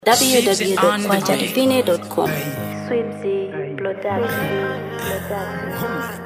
www.kwajadivine.com. Swipsy Production. Production.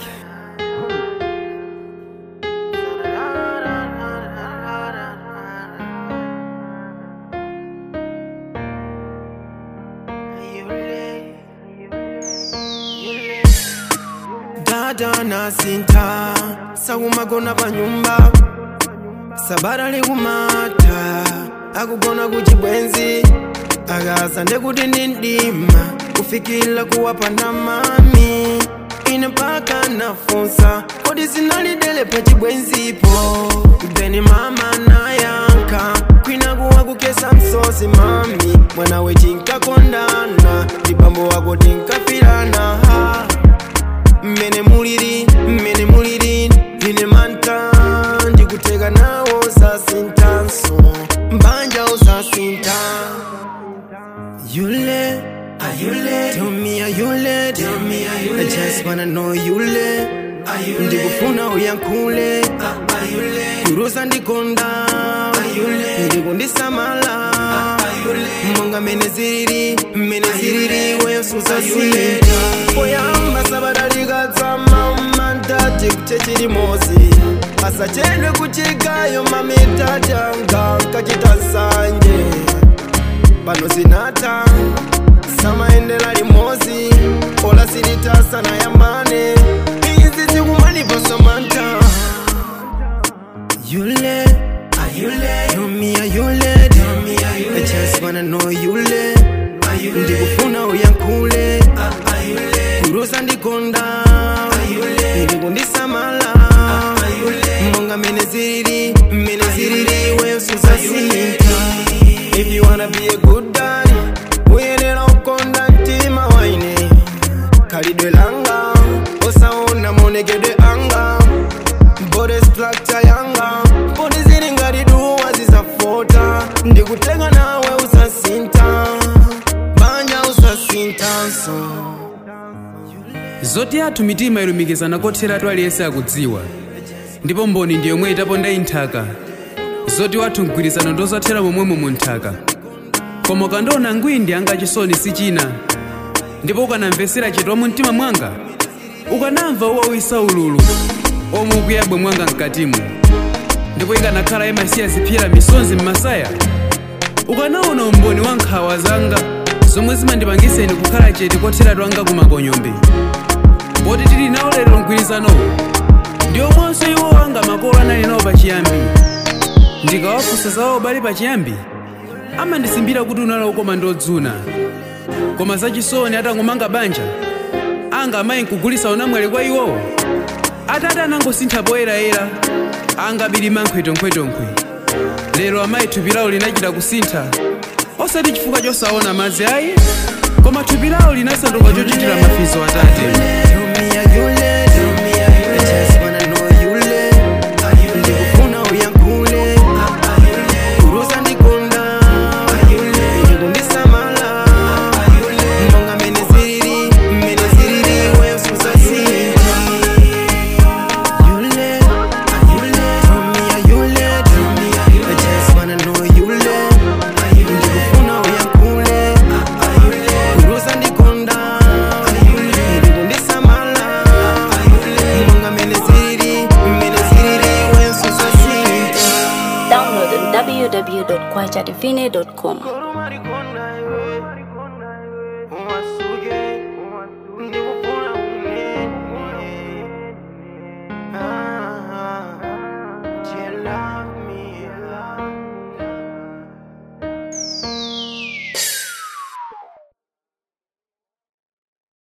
dada na sinta sakumagona pa nyumba sabata likumata akugona kuchibwenzi akaza ndekuti ndi mdima kufikira kuwapanda mami ine mpaka nafunsa kodi zinalidele pa chibwenzipo then mama nayanka kwina kuwa kukesa msozi mami mwana we tinkakondana ndibambo wako tinkafirana ha mmene muliri mmene muliri ine manta ndikuteka nawo sasintanso mbanja usasinta yule are you late? Tell me are you late? Tell me are you late? I just wanna know you late? Are you late? Ndikufuna uyankhule Are you late? kurusa ndikonda Are you late? ndikundisamala Are you late? monga mene ziriri mene ziriri weyo susasinta poyamba sabadalikadzama mandati kuchechiri mozi asachedwe kuchigayo mamitatanga nkachita sanje pano zinata samaendela limozi ola silitasa na yambane izi zikumaniposomanta yule are you late? Tell me are you late? Tell me are you late? I just wanna know you late? Are you late? ndikufuna uyankhule are you late? kurusa ndikonda are you late? ndikundisamala are you late? monga mene ziriri mene ziriri weyo susasinta if you wanna be a good daddy uyenera ukonda mtima waine khalidwe langa osaona monekedwe anga body structure yanga body zili ngati duwa zizafota ndikutenga nawe usasinta banja usasintanso zoti athu mitima ilumikizana kotheratu aliyense akudziwa ndipo mboni ndi yomwe itaponda inthaka zoti wathu mgwirizano ndozathera momwemo mu nthaka koma ukandiona ngwindi anga chisoni si china ndipo ukanamvesera chidwa mu mtima mwanga ukanamva uwawisa ululu omwe ukuyabwe mwanga mkatimu ndipo ikanakhala imasiya ziphyera misonzi m'masaya ukanaona umboni wa nkhawa zanga zomwe zimandipangiseni kukhala chete kotheratu anga kumakonyombe poti tili nawo lero mgwirizanowo ndi omwenso iwo anga makolo anali nawo pachiyambi ndikawafunsa zawo bali pachiyambi amandisimbira kuti unali ukoma ndodzuna koma zachisoni atangomanga banja anga amayi nkugulisa unamwali kwa iwowo atati anangosintha poyerayera anga bilima nkhwetonkhwetonkhwe lero amayi thupi lawo linachita kusintha osati chifukwa chosaona madzi ayi koma thupi lawo linasanduka chochitira mafizo atate Tell me are you late? Tell me are you late? I just wanna know you late? Are you late? Ndikufuna uyankhule kurusa ndikonda ndikundisamala monga mene ziriri mene ziriri weyo susasinta You late? Are you late? Tell me are you late? Tell me are you late? I just wanna know you late? ndikufuna uyankhule kurusa ndikonda ndikundisamala monga mene ziriri mene ziriri weyo susasinta Download on www.kwajadivine.com. Koro marikonda iwe, umaso